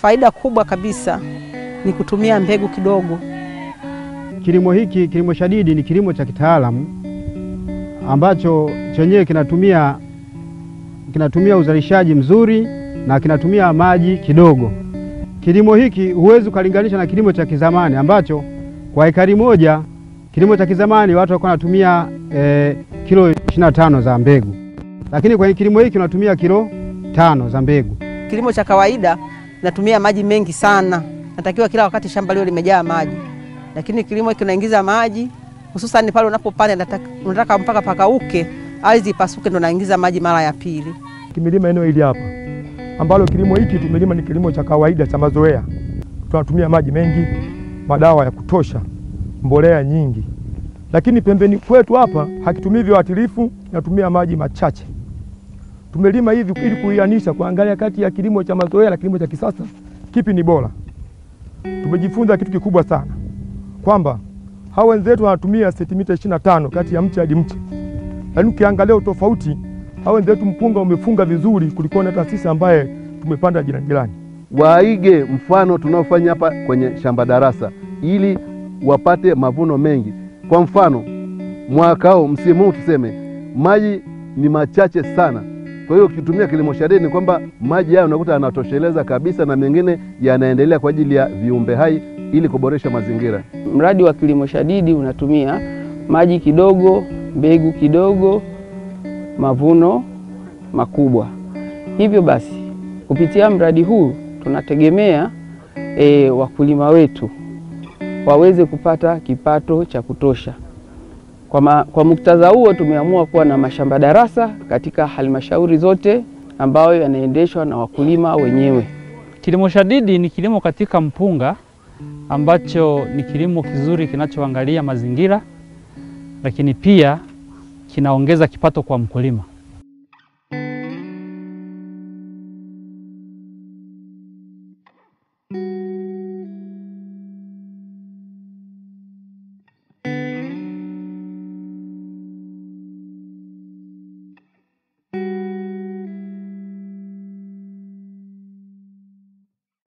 Faida kubwa kabisa ni kutumia mbegu kidogo. Kilimo hiki, kilimo shadidi ni kilimo cha kitaalamu ambacho chenyewe kinatumia, kinatumia uzalishaji mzuri na kinatumia maji kidogo. Kilimo hiki huwezi ukalinganisha na kilimo cha kizamani ambacho kwa ekari moja, kilimo cha kizamani watu walikuwa wanatumia eh, kilo 25 za mbegu, lakini kwenye kilimo hiki unatumia kilo tano za mbegu. Kilimo cha kawaida natumia maji mengi sana, natakiwa kila wakati shamba liwe limejaa maji, lakini kilimo hiki unaingiza maji hususani pale unapopanda, nataka- unataka mpaka pakauke, ardhi ipasuke, ndo naingiza maji mara ya pili. Kimelima eneo hili hapa ambalo kilimo hiki tumelima ni kilimo cha kawaida cha mazoea. Tunatumia maji mengi, madawa ya kutosha, mbolea nyingi, lakini pembeni kwetu hapa hakitumii viuatilifu, natumia maji machache. Tumelima hivi ili kuianisha, kuangalia kati ya kilimo cha mazoea na kilimo cha kisasa kipi ni bora. Tumejifunza kitu kikubwa sana kwamba hawa wenzetu wanatumia sentimita 25 kati ya mche hadi mche, lakini ukiangalia utofauti hawa wenzetu mpunga umefunga vizuri kuliko na hata sisi ambaye tumepanda jirani jirani. waige mfano tunaofanya hapa kwenye shamba darasa ili wapate mavuno mengi. Kwa mfano mwaka huu, msimu huu tuseme maji ni machache sana. Kwa hiyo ukitumia kilimo shadidi ni kwamba maji hayo unakuta yanatosheleza kabisa, na mengine yanaendelea kwa ajili ya viumbe hai ili kuboresha mazingira. Mradi wa kilimo shadidi unatumia maji kidogo, mbegu kidogo, mavuno makubwa. Hivyo basi kupitia mradi huu tunategemea e, wakulima wetu waweze kupata kipato cha kutosha. Kwa, ma, kwa muktadha huo tumeamua kuwa na mashamba darasa katika halmashauri zote ambayo yanaendeshwa na wakulima wenyewe. Kilimo shadidi ni kilimo katika mpunga ambacho ni kilimo kizuri kinachoangalia mazingira, lakini pia kinaongeza kipato kwa mkulima.